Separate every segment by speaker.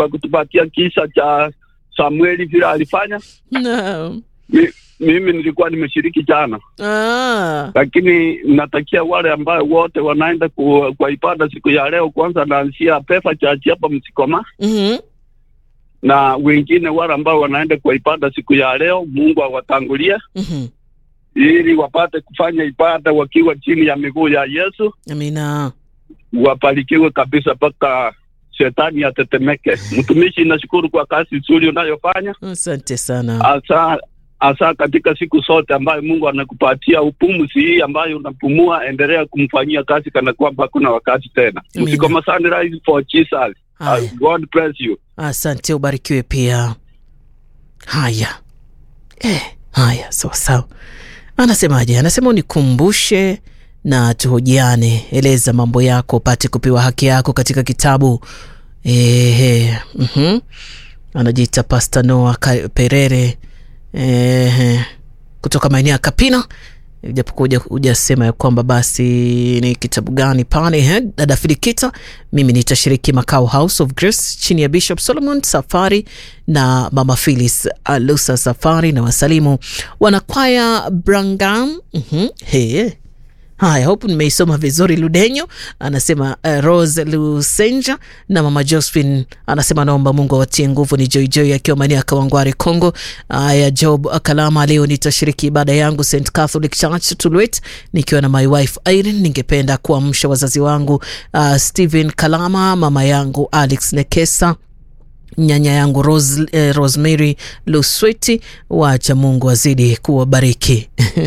Speaker 1: kwa kutupatia kisa cha Samueli vile alifanya.
Speaker 2: Naam.
Speaker 1: Mi, mimi nilikuwa nimeshiriki jana,
Speaker 2: Ah.
Speaker 1: lakini natakia wale ambao wote wanaenda ku, kwa ibada siku ya leo, kwanza naanzia Pefa Church hapa Msikoma,
Speaker 2: Mhm.
Speaker 1: na wengine wale ambao wanaenda kwa ibada siku ya leo, Mungu awatangulie
Speaker 2: Mhm.
Speaker 1: ili wapate kufanya ibada wakiwa chini ya miguu ya Yesu,
Speaker 2: Amina.
Speaker 1: wabarikiwe kabisa mpaka shetani atetemeke. Mtumishi, nashukuru kwa kazi nzuri unayofanya
Speaker 2: Asante sana.
Speaker 1: hasa hasa katika siku zote ambayo Mungu anakupatia upumuzi hii ambayo unapumua, endelea kumfanyia kazi kana kwamba hakuna wakati tena.
Speaker 2: Amina.
Speaker 1: Msikoma Sunrise for Jesus.
Speaker 2: Haya.
Speaker 1: God bless you.
Speaker 2: Asante, ubarikiwe pia. Haya eh, haya sawa sawa. Anasemaje? Anasema unikumbushe na tuhojiane, eleza mambo yako upate kupewa haki yako katika kitabu ehe. mhm. Anajiita Pasta Noah Ka- Perere ehe, kutoka maeneo ya Kapina japokuwa huja- hujasema ya kwamba basi ni kitabu gani pale. Ehe, dada Filikita, mimi nitashiriki Makao House of Grace chini ya Bishop Solomon Safari na mama Phyllis Alusa Safari na wasalimu wanakwaya Brangam. Mhm, he Haya, hope nimeisoma vizuri. Ludenyo anasema uh, Rose Lusenja na mama Josephine anasema naomba Mungu awatie nguvu. Ni Joijoi akiwa maeneo ya Kawangware, Congo. Haya, Job Kalama, leo nitashiriki ibada yangu St Catholic Church Tulwet nikiwa na my wife Irene. Ningependa kuamsha wazazi wangu uh, Stephen Kalama, mama yangu Alex Nekesa nyanya yangu Rose, eh, Rosemary Lusweti. Wacha Mungu azidi kuwabariki.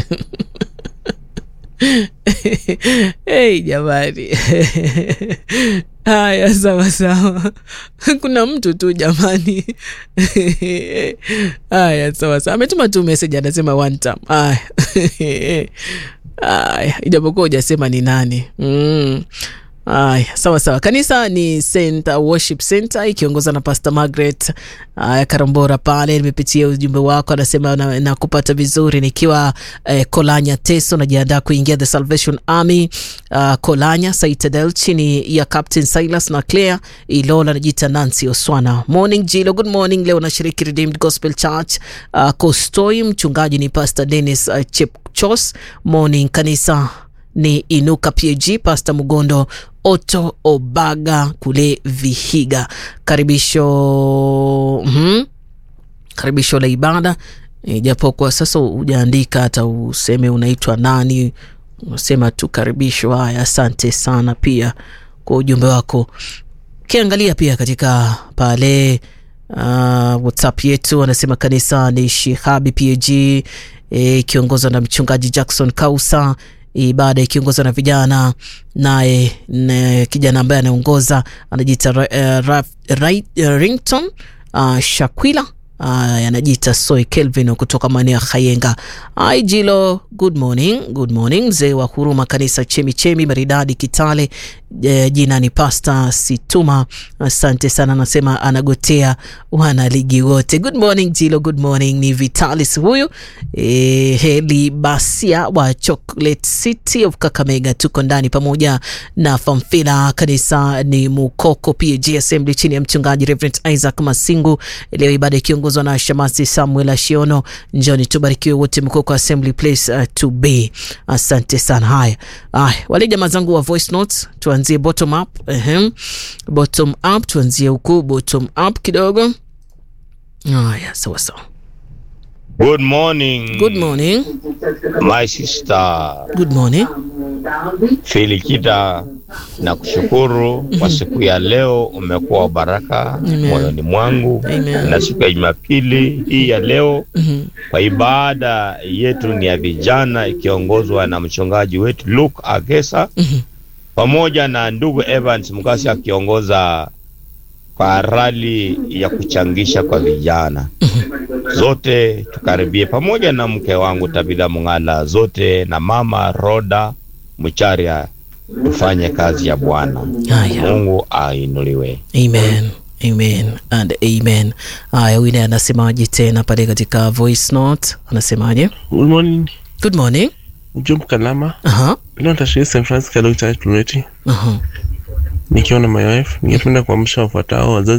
Speaker 2: Hey, jamani haya, sawa sawa, kuna mtu tu jamani. Haya, sawa sawa, ametuma tu message anasema one time. Haya haya, ijapokuwa hujasema ni nani mm. Aya, sawa sawa. Kanisa ni St Worship Center ikiongozwa na Pastor Margaret aya, Karambora pale. Nimepitia ujumbe wako, anasema na, na kupata vizuri nikiwa eh, Kolanya Teso, najiandaa kuingia the Salvation Army uh, Kolanya Citadel chini ya Captain Silas na Claire Ilola. Najiita Nancy Oswana. Morning Jilo, good morning. Leo nashiriki Redeemed Gospel Church uh, Kostoi. Mchungaji ni Pastor Dennis uh, Chepchos. Morning kanisa ni Inuka PAG, Pasta Mugondo Oto Obaga kule Vihiga. Karibisho mm, karibisho la ibada e, japo kwa sasa hujaandika hata useme unaitwa nani, unasema tu karibisho. Haya, asante sana pia kwa ujumbe wako. Ukiangalia pia katika pale uh, WhatsApp yetu anasema kanisa ni Shihabi PAG ikiongozwa e, na mchungaji Jackson Kausa ibada ikiongozwa na vijana naye na kijana ambaye anaongoza anajiita uh, Rington uh, Shakwila uh, anajiita Soy Kelvin kutoka maeneo ya Khayenga. Ai Jilo, good morning, good morning. Mzee wa huruma kanisa Chemichemi maridadi Kitale. E, jina ni Pasta Situma, asante sana. Anasema anagotea wana ligi wote. Good morning Jilo, good morning. Ni Vitalis huyu e, Heli Basia wa Chocolate City of Kakamega, tuko ndani pamoja na Famfila. Kanisa ni Mukoko PAG Assembly chini ya mchungaji Reverend Isaac Masingu. Leo ibada ikiongozwa na Shamasi Samuel Ashiono. Njoni tubarikiwe wote Mukoko Assembly place uh, to be. Asante sana. Haya, haya wale jamaa zangu wa voice notes tuanzie bottom up. Ehem. Bottom up tuanzie huku bottom up kidogo. Haya, sawa sawa.
Speaker 3: Good morning.
Speaker 2: Good morning.
Speaker 3: My sister
Speaker 2: Good morning.
Speaker 3: Filikita, na kushukuru kwa siku ya leo, umekuwa wa baraka
Speaker 2: Amen.
Speaker 3: moyoni mwangu
Speaker 2: Amen.
Speaker 3: na siku ya Jumapili hii ya leo
Speaker 2: Mhm.
Speaker 3: kwa ibada yetu ni ya vijana ikiongozwa na mchungaji wetu Luke Agesa
Speaker 2: Mhm.
Speaker 3: pamoja na ndugu Evans Mukasi akiongoza kwa rali ya kuchangisha kwa vijana. Zote tukaribie pamoja na mke wangu Tabitha Mung'ala, zote na mama Roda Mcharia, tufanye kazi ya Bwana.
Speaker 2: Haya.
Speaker 3: Mungu ainuliwe.
Speaker 2: Amen. Amen and amen. Haya, huyu naye anasemaje tena pale katika voice note? Anasemaje?
Speaker 4: Good morning.
Speaker 2: Good morning.
Speaker 4: Job Kalama.
Speaker 2: Aha.
Speaker 4: Leo nitashiriki St. Francis Catholic Church Tulweti
Speaker 2: Aha.
Speaker 4: nikiwa na my wife. Ningependa kuamsha wafuatao wazazi